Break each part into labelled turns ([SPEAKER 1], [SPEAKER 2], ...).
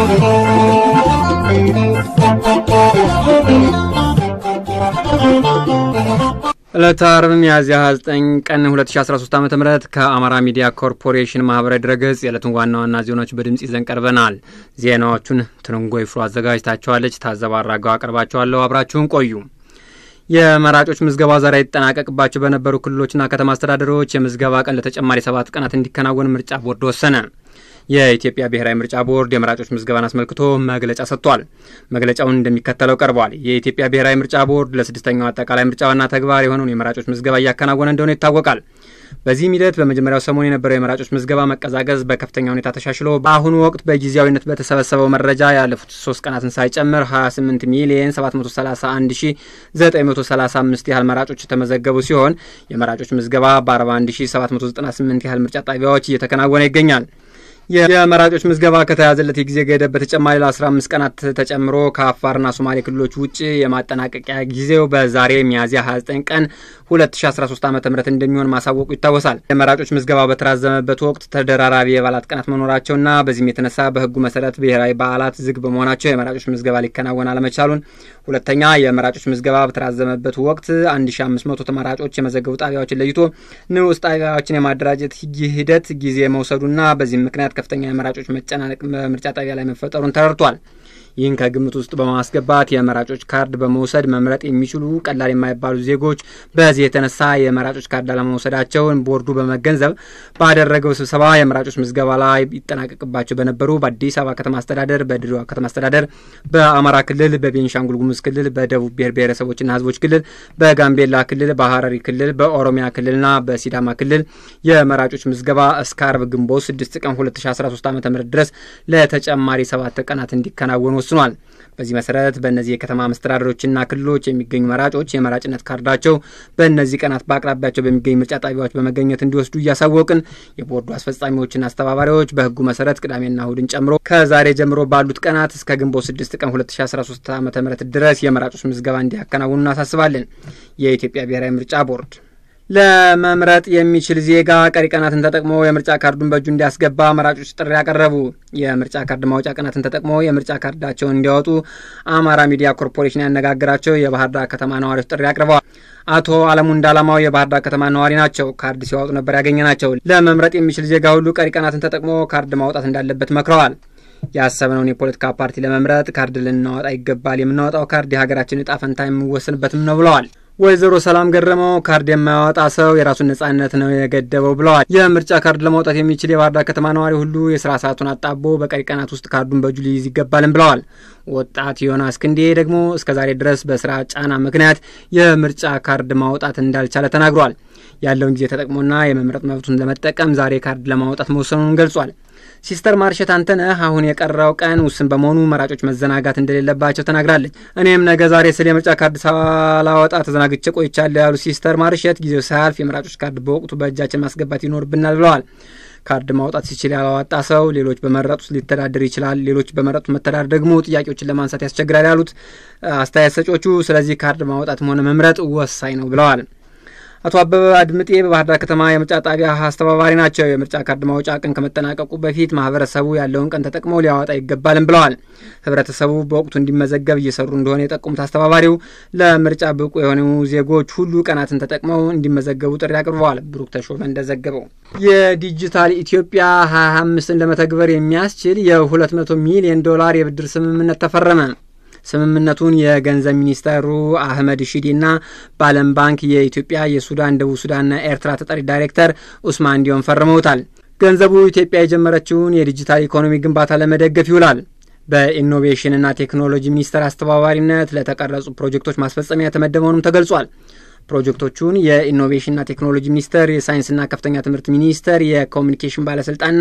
[SPEAKER 1] ዕለተ ዓርብ ሚያዝያ 29 ቀን 2013 ዓ ም ከአማራ ሚዲያ ኮርፖሬሽን ማህበራዊ ድረገጽ የዕለቱን ዋና ዋና ዜናዎች በድምፅ ይዘን ቀርበናል። ዜናዎቹን ትርንጎ ይፍሩ አዘጋጅታቸዋለች። ታዘባ አራጋው አቀርባቸዋለሁ። አብራችሁን ቆዩ። የመራጮች ምዝገባ ዛሬ ይጠናቀቅባቸው በነበሩ ክልሎችና ከተማ አስተዳደሮች የምዝገባ ቀን ለተጨማሪ ሰባት ቀናት እንዲከናወን ምርጫ ቦርድ ወሰነ። የኢትዮጵያ ብሔራዊ ምርጫ ቦርድ የመራጮች ምዝገባን አስመልክቶ መግለጫ ሰጥቷል። መግለጫውን እንደሚከተለው ቀርቧል። የኢትዮጵያ ብሔራዊ ምርጫ ቦርድ ለስድስተኛው አጠቃላይ ምርጫ ዋና ተግባር የሆነውን የመራጮች ምዝገባ እያከናወነ እንደሆነ ይታወቃል። በዚህም ሂደት በመጀመሪያው ሰሞን የነበረው የመራጮች ምዝገባ መቀዛቀዝ በከፍተኛ ሁኔታ ተሻሽሎ በአሁኑ ወቅት በጊዜያዊነት በተሰበሰበው መረጃ ያለፉት ሶስት ቀናትን ሳይጨምር 28 ሚሊየን 731935 ያህል መራጮች የተመዘገቡ ሲሆን የመራጮች ምዝገባ በ41798 ያህል ምርጫ ጣቢያዎች እየተከናወነ ይገኛል። የመራጮች ምዝገባ ከተያዘለት የጊዜ ገደብ በተጨማሪ ለ15 ቀናት ተጨምሮ ከአፋርና ሶማሌ ክልሎች ውጭ የማጠናቀቂያ ጊዜው በዛሬ ሚያዝያ 29 ቀን 2013 ዓ ም እንደሚሆን ማሳወቁ ይታወሳል። የመራጮች ምዝገባ በተራዘመበት ወቅት ተደራራቢ የበዓላት ቀናት መኖራቸውና በዚህም የተነሳ በሕጉ መሰረት ብሔራዊ በዓላት ዝግ በመሆናቸው የመራጮች ምዝገባ ሊከናወን አለመቻሉን፣ ሁለተኛ የመራጮች ምዝገባ በተራዘመበት ወቅት 1500 ተመራጮች የመዘገቡ ጣቢያዎችን ለይቶ ንዑስ ጣቢያዎችን የማደራጀት ሂደት ጊዜ መውሰዱና በዚህም ምክንያት ከፍተኛ የመራጮች መጨናነቅ በምርጫ ጣቢያ ላይ መፈጠሩን ተረድቷል። ይህን ከግምት ውስጥ በማስገባት የመራጮች ካርድ በመውሰድ መምረጥ የሚችሉ ቀላል የማይባሉ ዜጎች በዚህ የተነሳ የመራጮች ካርድ አለመውሰዳቸውን ቦርዱ በመገንዘብ ባደረገው ስብሰባ የመራጮች ምዝገባ ላይ ይጠናቀቅባቸው በነበሩ በአዲስ አበባ ከተማ አስተዳደር፣ በድሬዳዋ ከተማ አስተዳደር፣ በአማራ ክልል፣ በቤንሻንጉል ጉሙዝ ክልል፣ በደቡብ ብሔር ብሔረሰቦችና ሕዝቦች ክልል፣ በጋምቤላ ክልል፣ በሀረሪ ክልል፣ በኦሮሚያ ክልልና በሲዳማ ክልል የመራጮች ምዝገባ እስከ አርብ ግንቦት 6 ቀን 2013 ዓ ም ድረስ ለተጨማሪ ሰባት ቀናት እንዲከናወኑ ወስኗል። በዚህ መሰረት በእነዚህ የከተማ መስተዳደሮችና ክልሎች የሚገኙ መራጮች የመራጭነት ካርዳቸው በእነዚህ ቀናት በአቅራቢያቸው በሚገኙ ምርጫ ጣቢያዎች በመገኘት እንዲወስዱ እያሳወቅን የቦርዱ አስፈጻሚዎችና አስተባባሪዎች በህጉ መሰረት ቅዳሜና እሁድን ጨምሮ ከዛሬ ጀምሮ ባሉት ቀናት እስከ ግንቦት 6 ቀን 2013 ዓ ም ድረስ የመራጮች ምዝገባ እንዲያከናውኑ እናሳስባለን። የኢትዮጵያ ብሔራዊ ምርጫ ቦርድ ለመምረጥ የሚችል ዜጋ ቀሪ ቀናትን ተጠቅሞ የምርጫ ካርዱን በእጁ እንዲያስገባ መራጮች ጥሪ ያቀረቡ። የምርጫ ካርድ ማውጫ ቀናትን ተጠቅሞ የምርጫ ካርዳቸውን እንዲያወጡ አማራ ሚዲያ ኮርፖሬሽን ያነጋገራቸው የባህር ዳር ከተማ ነዋሪዎች ጥሪ አቅርበዋል። አቶ አለሙ እንዳላማው የባህር ዳር ከተማ ነዋሪ ናቸው። ካርድ ሲያወጡ ነበር ያገኘ ናቸው። ለመምረጥ የሚችል ዜጋ ሁሉ ቀሪ ቀናትን ተጠቅሞ ካርድ ማውጣት እንዳለበት መክረዋል። ያሰብነውን የፖለቲካ ፓርቲ ለመምረጥ ካርድ ልናወጣ ይገባል። የምናወጣው ካርድ የሀገራችን እጣ ፈንታ የሚወሰንበትም ነው ብለዋል። ወይዘሮ ሰላም ገረመው ካርድ የማያወጣ ሰው የራሱን ነጻነት ነው የገደበው ብለዋል። የምርጫ ካርድ ለማውጣት የሚችል የባህር ዳር ከተማ ነዋሪ ሁሉ የስራ ሰዓቱን አጣቦ በቀሪ ቀናት ውስጥ ካርዱን በእጁ ሊይዝ ይገባልም ብለዋል። ወጣት ዮናስ ክንዴ ደግሞ እስከ ዛሬ ድረስ በስራ ጫና ምክንያት የምርጫ ካርድ ማውጣት እንዳልቻለ ተናግሯል። ያለውን ጊዜ ተጠቅሞና የመምረጥ መብቱን ለመጠቀም ዛሬ ካርድ ለማውጣት መወሰኑን ገልጿል። ሲስተር ማርሸት አንተነህ አሁን የቀረው ቀን ውስን በመሆኑ መራጮች መዘናጋት እንደሌለባቸው ተናግራለች። እኔም ነገ ዛሬ ስለ የምርጫ ካርድ ሳላወጣ ተዘናግቼ ቆይቻለሁ ያሉት ሲስተር ማርሸት ጊዜው ሳያልፍ የመራጮች ካርድ በወቅቱ በእጃችን ማስገባት ይኖርብናል ብለዋል። ካርድ ማውጣት ሲችል ያላወጣ ሰው ሌሎች በመረጡት ሊተዳደር ይችላል። ሌሎች በመረጡት መተዳደር ደግሞ ጥያቄዎችን ለማንሳት ያስቸግራል ያሉት አስተያየት ሰጪዎቹ፣ ስለዚህ ካርድ ማውጣትም ሆነ መምረጥ ወሳኝ ነው ብለዋል። አቶ አበበ አድምጤ በባህር ዳር ከተማ የምርጫ ጣቢያ አስተባባሪ ናቸው። የምርጫ ካርድ ማውጫ ቀን ከመጠናቀቁ በፊት ማህበረሰቡ ያለውን ቀን ተጠቅሞ ሊያወጣ ይገባልም ብለዋል። ህብረተሰቡ በወቅቱ እንዲመዘገብ እየሰሩ እንደሆነ የጠቆሙት አስተባባሪው ለምርጫ ብቁ የሆኑ ዜጎች ሁሉ ቀናትን ተጠቅመው እንዲመዘገቡ ጥሪ አቅርበዋል። ብሩክ ተሾመ እንደዘገበው የዲጂታል ኢትዮጵያ ሀያ አምስትን ለመተግበር የሚያስችል የሁለት መቶ ሚሊዮን ዶላር የብድር ስምምነት ተፈረመ። ስምምነቱን የገንዘብ ሚኒስተሩ አህመድ ሺዲና በዓለም ባንክ የኢትዮጵያ፣ የሱዳን፣ ደቡብ ሱዳንና ኤርትራ ተጠሪ ዳይሬክተር ኡስማን ዲዮን ፈርመውታል። ገንዘቡ ኢትዮጵያ የጀመረችውን የዲጂታል ኢኮኖሚ ግንባታ ለመደገፍ ይውላል። በኢኖቬሽንና ቴክኖሎጂ ሚኒስቴር አስተባባሪነት ለተቀረጹ ፕሮጀክቶች ማስፈጸሚያ የተመደበውንም ተገልጿል። ፕሮጀክቶቹን የኢኖቬሽንና ቴክኖሎጂ ሚኒስቴር፣ የሳይንስና ከፍተኛ ትምህርት ሚኒስቴር፣ የኮሚኒኬሽን ባለስልጣንና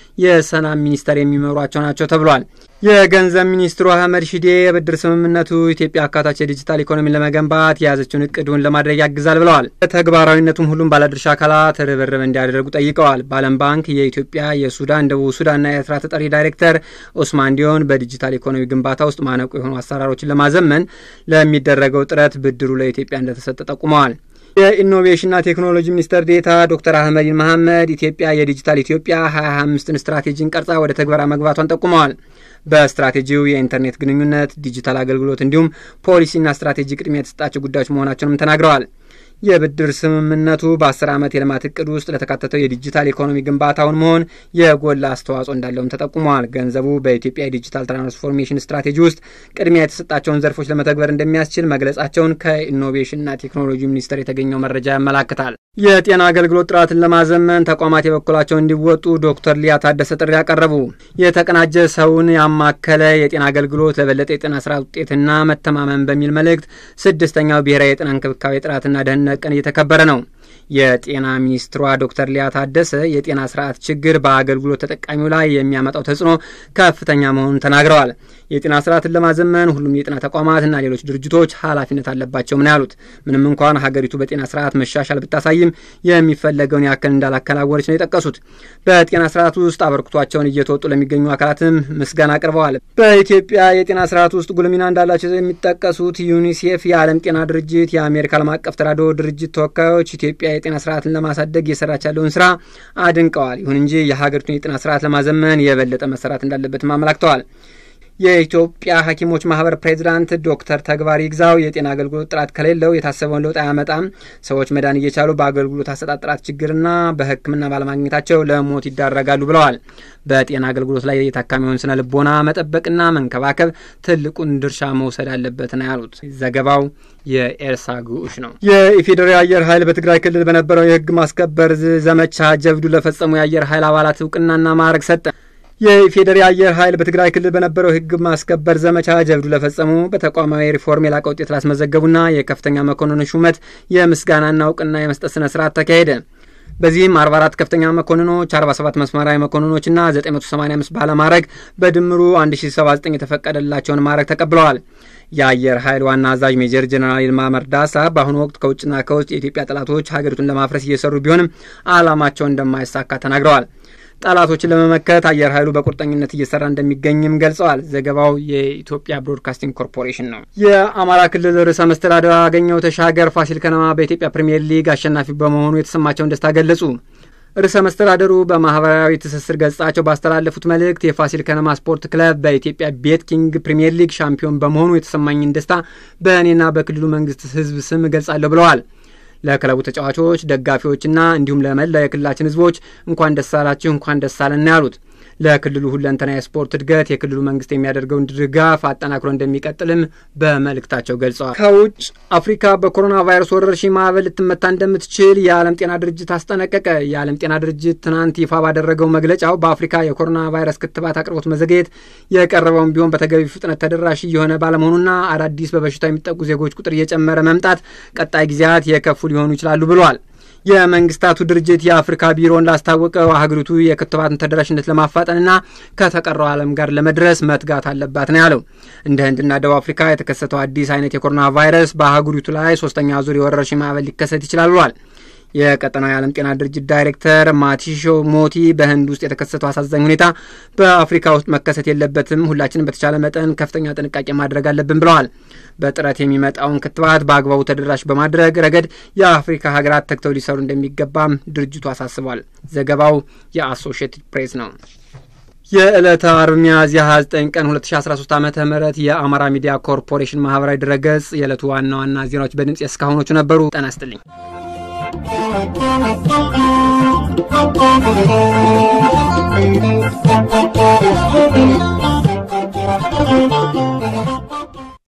[SPEAKER 1] የሰላም ሚኒስቴር የሚመሯቸው ናቸው ተብሏል። የገንዘብ ሚኒስትሩ አህመድ ሺዴ የብድር ስምምነቱ ኢትዮጵያ አካታች የዲጂታል ኢኮኖሚን ለመገንባት የያዘችውን እቅዱን ለማድረግ ያግዛል ብለዋል። ተግባራዊነቱም ሁሉም ባለድርሻ አካላት ርብርብ እንዲያደርጉ ጠይቀዋል። በዓለም ባንክ የኢትዮጵያ፣ የሱዳን፣ ደቡብ ሱዳንና የኤርትራ ተጠሪ ዳይሬክተር ኦስማን ዲዮን በዲጂታል ኢኮኖሚ ግንባታ ውስጥ ማነቁ የሆኑ አሰራሮችን ለማዘመን ለሚደረገው ጥረት ብድሩ ለኢትዮጵያ እንደተሰጠ ጠቁመዋል። የኢኖቬሽንና ቴክኖሎጂ ሚኒስትር ዴታ ዶክተር አህመዲን መሐመድ ኢትዮጵያ የዲጂታል ኢትዮጵያ ሀያ አምስትን ስትራቴጂን ቀርጻ ወደ ተግበራ መግባቷን ጠቁመዋል። በስትራቴጂው የኢንተርኔት ግንኙነት፣ ዲጂታል አገልግሎት እንዲሁም ፖሊሲና ስትራቴጂ ቅድሚያ የተሰጣቸው ጉዳዮች መሆናቸውንም ተናግረዋል። የብድር ስምምነቱ በአስር ዓመት የልማት እቅድ ውስጥ ለተካተተው የዲጂታል ኢኮኖሚ ግንባታውን መሆን የጎላ አስተዋጽኦ እንዳለውም ተጠቁመዋል። ገንዘቡ በኢትዮጵያ የዲጂታል ትራንስፎርሜሽን ስትራቴጂ ውስጥ ቅድሚያ የተሰጣቸውን ዘርፎች ለመተግበር እንደሚያስችል መግለጻቸውን ከኢኖቬሽንና ቴክኖሎጂ ሚኒስቴር የተገኘው መረጃ ያመላክታል። የጤና አገልግሎት ጥራትን ለማዘመን ተቋማት የበኩላቸውን እንዲወጡ ዶክተር ሊያ ታደሰ ጥሪ ያቀረቡ። የተቀናጀ ሰውን ያማከለ የጤና አገልግሎት ለበለጠ የጤና ስርዓት ውጤትና መተማመን በሚል መልእክት ስድስተኛው ብሔራዊ የጤና እንክብካቤ ጥራትና ደህንነት ቀን እየተከበረ ነው። የጤና ሚኒስትሯ ዶክተር ሊያ ታደሰ የጤና ስርዓት ችግር በአገልግሎት ተጠቃሚው ላይ የሚያመጣው ተጽዕኖ ከፍተኛ መሆኑን ተናግረዋል። የጤና ስርዓትን ለማዘመን ሁሉም የጤና ተቋማትና ሌሎች ድርጅቶች ኃላፊነት አለባቸው ነው ያሉት። ምንም እንኳን ሀገሪቱ በጤና ስርዓት መሻሻል ብታሳይም የሚፈለገውን ያክል እንዳላከናወነች ነው የጠቀሱት። በጤና ስርዓት ውስጥ አበርክቷቸውን እየተወጡ ለሚገኙ አካላትም ምስጋና አቅርበዋል። በኢትዮጵያ የጤና ስርዓት ውስጥ ጉልህ ሚና እንዳላቸው የሚጠቀሱት ዩኒሴፍ፣ የዓለም ጤና ድርጅት፣ የአሜሪካ ዓለም አቀፍ ተራድኦ ድርጅት ተወካዮች ኢትዮጵያ የጤና ስርዓትን ለማሳደግ እየሰራች ያለውን ስራ አድንቀዋል። ይሁን እንጂ የሀገሪቱን የጤና ስርዓት ለማዘመን የበለጠ መሰራት እንዳለበትም አመላክተዋል። የኢትዮጵያ ሐኪሞች ማህበር ፕሬዚዳንት ዶክተር ተግባር ይግዛው የጤና አገልግሎት ጥራት ከሌለው የታሰበውን ለውጥ አያመጣም፣ ሰዎች መዳን እየቻሉ በአገልግሎት አሰጣጥ ጥራት ችግርና በሕክምና ባለማግኘታቸው ለሞት ይዳረጋሉ ብለዋል። በጤና አገልግሎት ላይ የታካሚውን ስነ ልቦና መጠበቅና መንከባከብ ትልቁን ድርሻ መውሰድ አለበት ነው ያሉት። ዘገባው የኤርሳ ግዑሽ ነው። የኢፌዴሪ አየር ኃይል በትግራይ ክልል በነበረው የህግ ማስከበር ዘመቻ ጀብዱ ለፈጸሙ የአየር ኃይል አባላት እውቅናና ማዕረግ ሰጠ። የኢፌዴሪ አየር ኃይል በትግራይ ክልል በነበረው ህግ ማስከበር ዘመቻ ጀብዱ ለፈጸሙ በተቋማዊ ሪፎርም የላቀ ውጤት ላስመዘገቡና የከፍተኛ መኮንኖች ሹመት የምስጋናና እውቅና የመስጠት ስነ ስርዓት ተካሄደ። በዚህም 44 ከፍተኛ መኮንኖች፣ 47 መስመራዊ መኮንኖችና 985 ባለማዕረግ በድምሩ 1079 የተፈቀደላቸውን ማዕረግ ተቀብለዋል። የአየር ኃይል ዋና አዛዥ ሜጀር ጀነራል ይልማ መርዳሳ በአሁኑ ወቅት ከውጭና ከውስጥ የኢትዮጵያ ጠላቶች ሀገሪቱን ለማፍረስ እየሰሩ ቢሆንም ዓላማቸው እንደማይሳካ ተናግረዋል። ጠላቶችን ለመመከት አየር ኃይሉ በቁርጠኝነት እየሰራ እንደሚገኝም ገልጸዋል። ዘገባው የኢትዮጵያ ብሮድካስቲንግ ኮርፖሬሽን ነው። የአማራ ክልል ርዕሰ መስተዳድር አገኘሁ ተሻገር ፋሲል ከነማ በኢትዮጵያ ፕሪምየር ሊግ አሸናፊ በመሆኑ የተሰማቸውን ደስታ ገለጹ። ርዕሰ መስተዳደሩ በማህበራዊ ትስስር ገጻቸው ባስተላለፉት መልእክት የፋሲል ከነማ ስፖርት ክለብ በኢትዮጵያ ቤት ኪንግ ፕሪምየር ሊግ ሻምፒዮን በመሆኑ የተሰማኝን ደስታ በእኔና በክልሉ መንግስት ህዝብ ስም እገልጻለሁ ብለዋል። ለክለቡ ተጫዋቾች፣ ደጋፊዎችና እንዲሁም ለመላ የክልላችን ህዝቦች እንኳን ደስ አላችሁ፣ እንኳን ደስ አለን ያሉት ለክልሉ ሁለንተና የስፖርት እድገት የክልሉ መንግስት የሚያደርገውን ድጋፍ አጠናክሮ እንደሚቀጥልም በመልእክታቸው ገልጸዋል። ከውጭ አፍሪካ በኮሮና ቫይረስ ወረርሽኝ ማዕበል ልትመታ እንደምትችል የዓለም ጤና ድርጅት አስጠነቀቀ። የዓለም ጤና ድርጅት ትናንት ይፋ ባደረገው መግለጫው በአፍሪካ የኮሮና ቫይረስ ክትባት አቅርቦት መዘግየት የቀረበውን ቢሆን በተገቢ ፍጥነት ተደራሽ እየሆነ ባለመሆኑና አዳዲስ በበሽታው የሚጠቁ ዜጎች ቁጥር እየጨመረ መምጣት ቀጣይ ጊዜያት የከፉ ሊሆኑ ይችላሉ ብሏል። የመንግስታቱ ድርጅት የአፍሪካ ቢሮ እንዳስታወቀው ሀገሪቱ የክትባትን ተደራሽነት ለማፋጠንና ከተቀረው ዓለም ጋር ለመድረስ መትጋት አለባት ነው ያለው። እንደ ህንድና ደቡብ አፍሪካ የተከሰተው አዲስ አይነት የኮሮና ቫይረስ በአህጉሪቱ ላይ ሶስተኛ ዙር የወረርሽኝ ማዕበል ሊከሰት ይችላል ብሏል። የቀጠናው የዓለም ጤና ድርጅት ዳይሬክተር ማቲሾ ሞቲ በህንድ ውስጥ የተከሰተው አሳዛኝ ሁኔታ በአፍሪካ ውስጥ መከሰት የለበትም፣ ሁላችንም በተቻለ መጠን ከፍተኛ ጥንቃቄ ማድረግ አለብን ብለዋል። በጥረት የሚመጣውን ክትባት በአግባቡ ተደራሽ በማድረግ ረገድ የአፍሪካ ሀገራት ተግተው ሊሰሩ እንደሚገባም ድርጅቱ አሳስቧል። ዘገባው የአሶሺየትድ ፕሬስ ነው። የዕለተ አርብ ሚያዝያ 29 ቀን 2013 ዓ ም የአማራ ሚዲያ ኮርፖሬሽን ማህበራዊ ድረገጽ የዕለቱ ዋና ዋና ዜናዎች በድምፅ የእስካሁኖቹ ነበሩ። ጤና ይስጥልኝ።
[SPEAKER 2] Thank you.